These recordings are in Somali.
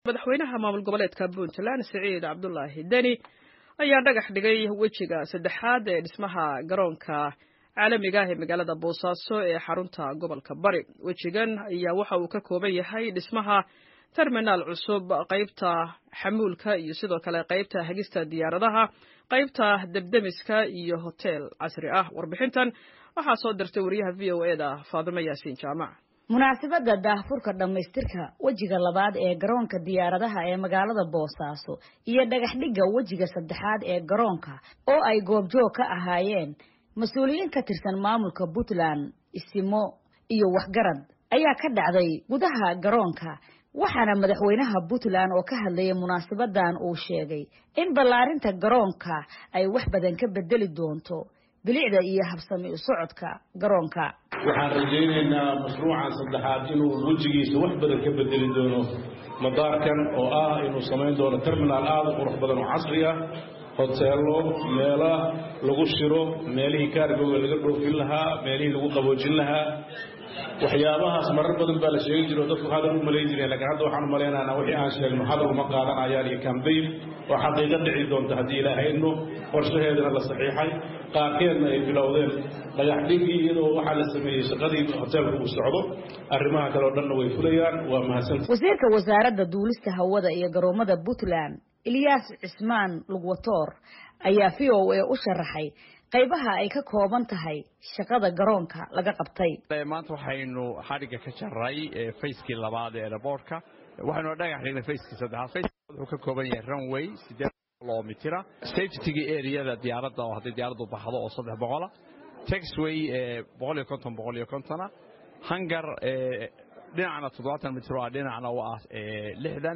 madaxweynaha maamul goboleedka puntland siciid cabdulaahi deni ayaa dhagax dhigay wejiga saddexaad ee dhismaha garoonka caalamiga ah ee magaalada boosaaso ee xarunta gobolka bari wejigan ayaa waxa uu ka kooban yahay dhismaha terminaal cusub qaybta xamuulka iyo sidoo kale qaybta hagista diyaaradaha qaybta debdemiska iyo hotel casri ah warbixintan waxaa soo dirtay wariyaha v o eda faadimo yaasiin jaamac munaasabadda daahfurka dhammaystirka wejiga labaad ee garoonka diyaaradaha ee magaalada boosaaso iyo dhagaxdhigga wejiga saddexaad ee garoonka oo ay goobjoog ka ahaayeen mas-uuliyiin ka tirsan maamulka puntland isimo iyo waxgarad ayaa ka dhacday gudaha garoonka waxaana madaxweynaha puntland oo ka hadlayay munaasabadan uu sheegay in ballaarinta garoonka ay wax badan ka bedeli doonto bilicda iyo habsami u socodka garoonka waxaan rajaynaynaa mashruucan saddexaad inuu wejigiisa wax badan ka bedeli doono madaarkan oo ah inuu samayn doono terminaal aada u qurux badan oo casri ah hoteelo meela lagu shiro meelihii kaargooga laga dhoofin lahaa meelihii lagu qaboojin lahaa waxyaabahaas marar badan baa la sheegi jiro dadku hadal u malayn jireen lakiin hadda waxaan malaynaynaa wixii aan sheegno hadal uma qaadanayaan iyo cambayn oo xaqiiqo dhici doonta haddii ilaahayno qorshaheedana la saxiixay qaarkeedna ay bilowdeen dhagaxdhigii iyadoo waxaa la sameeyey shaqadii hoteelka uu socdo arrimaha kale oo dhanna way fulayaan waa mahadsanta wasiirka wasaaradda duulista hawada iyo garoomada puntland ilyaas cismaan lugwatoor ayaa v o a u sharaxay qaybaha ay ka kooban tahay shaqada garoonka laga qabtay maanta waxaynu xadhigga ka jaray fayskii labaad ee airboortka waxaynu dhagax dhignay fayskii saddexaad fayska wuxuu ka kooban yahay runway siddeed kilomitira safetyga areada diyaaradda oo hadday diyaaraddu baxdo oo saddex boqola taxway boqol iyo konton boqol iyo kontona hangar dhinacna toddobaatan mitir oo ah dhinacna waa lixdan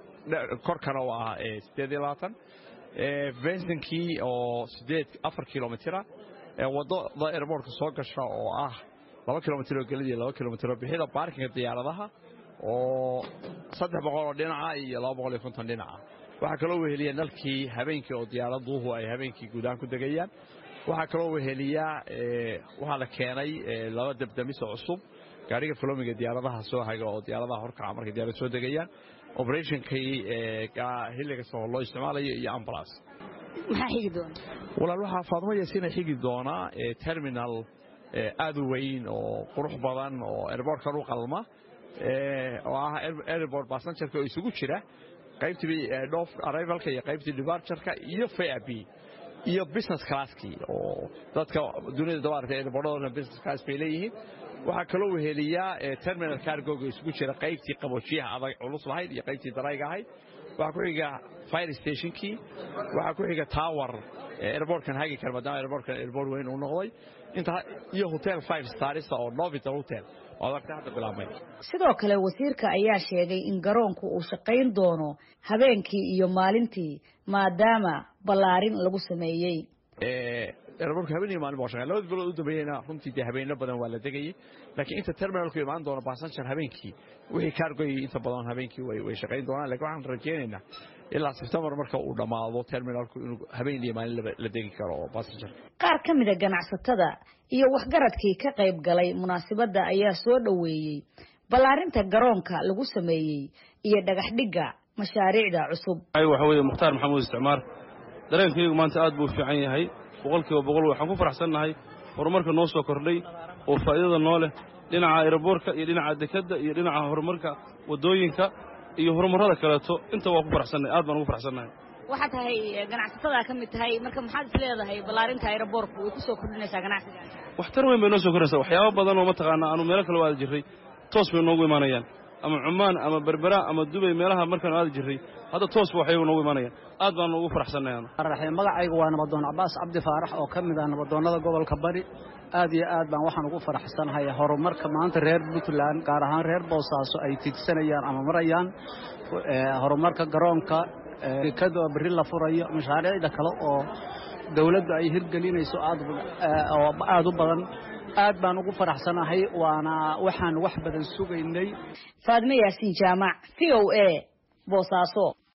korkana waa siddeed iyo labaatan vensinkii oo sideed afar kilomitira wadada airboortka soo gasha oo ah laba kilomitir oo gelidii laba kilomitir oo bixida baarkinga diyaaradaha oo saddex boqol oo dhinaca iyo laba boqol iyo konton dhinaca waxaa kaloo weheliya nalkii habeenkii oo diyaaraduhu ay habeenkii guudahaan ku degayaan waxaa kaloo weheliyaa waxaa la keenay laba debdemiso cusub gaariga folomiga diyaaradaha soo haga oo diyaaradaha horkaca markay diyaarad soo degayaan operationkii xilli kasta oo loo isticmaalayo iyo ambulance maxaa xigi doona walaal waxaa faadmo yaasiina xigi doonaa terminal aad u weyn oo qurux badan oo airbortkan u qalma oo ah airport passengerka oo isugu jira qaybtii dhof arrivalka iyo qaybtii departureka iyo fab iyo business classkii oo dadka dunida dabaarta airportadooda business class bay leeyihiin waxaa kaloo weheliyaa terminal cargoga isugu jira qaybtii qaboojiyaha adag culus lahayd iyo qaybtii darayga ahayd waxaa ku xiga fire stationkii waxaa ku xiga tower airportkan hagi kara maadaama airportkan airport weyn uu noqday inta iyo hotel five stars oo novital hotel oo adagta hadda bilaabmay sidoo kale wasiirka ayaa sheegay in garoonku uu shaqayn doono habeenkii iyo maalintii maadaama ballaarin lagu sameeyey airportka habeen iyo maalin baa shaqeyn labada bilood u dambeeyeyna runtii dee habeenno badan waa la degayey laakiin inta terminalku imaan doono passenger habeenkii wixii cargoy inta badan habeenkii way shaqayn doonaan lakiin waxaan rajaynaynaa ilaa sebtembar marka uu dhammaado terminalku inuu habeen iyo maalin la degi karo oo passenger qaar ka mida ganacsatada iyo waxgaradkii ka qayb galay munaasabadda ayaa soo dhoweeyey ballaarinta garoonka lagu sameeyey iyo dhagaxdhigga mashaariicda cusub waxa weeye mukhtaar maxamuud isticmaar dareenkaygu maanta aad buu fiican yahay boqol kiiba boqol waxaan ku faraxsannahay horumarka noo soo kordhay oo faa'iidada noo leh dhinaca aeroboortka iyo dhinaca dekadda iyo dhinaca horumarka waddooyinka iyo horumarrada kaleeto inta waa ku faraxsannahay aad baan ugu faraxsannahay waxaad tahay ganacsatada ka mid tahay marka maxaad is leedahay ballaarinta aeroboortku way ku soo kordhinaysaa ganacsiga waxtar weyn bay noo soo kordhinaysaa waxyaaba badan oo mataqaanaa aanu meelo kale u aadi jirray toos bay noogu imaanayaan ama cumaan ama berbera ama dubay meelaha markaanu aadi jirray hadda toosba waxyagu noogu imaanayaan aad baanu ugu faraxsannahay magacaygu waa nabadoon cabaas cabdi faarax oo ka mid ah nabadoonnada gobolka bari aad iyo aad baan waxaan ugu faraxsanahay horumarka maanta reer puntland gaar ahaan reer boosaaso ay tigsanayaan ama marayaan horumarka garoonka dekada oo berri la furayo mashaariicda kale oo dawladdu ay hirgelinayso oo aad u badan aad baan ugu faraxsanahay waana waxaan wax badan sugaynay faadme yaasiin jaamac v o a boosaaso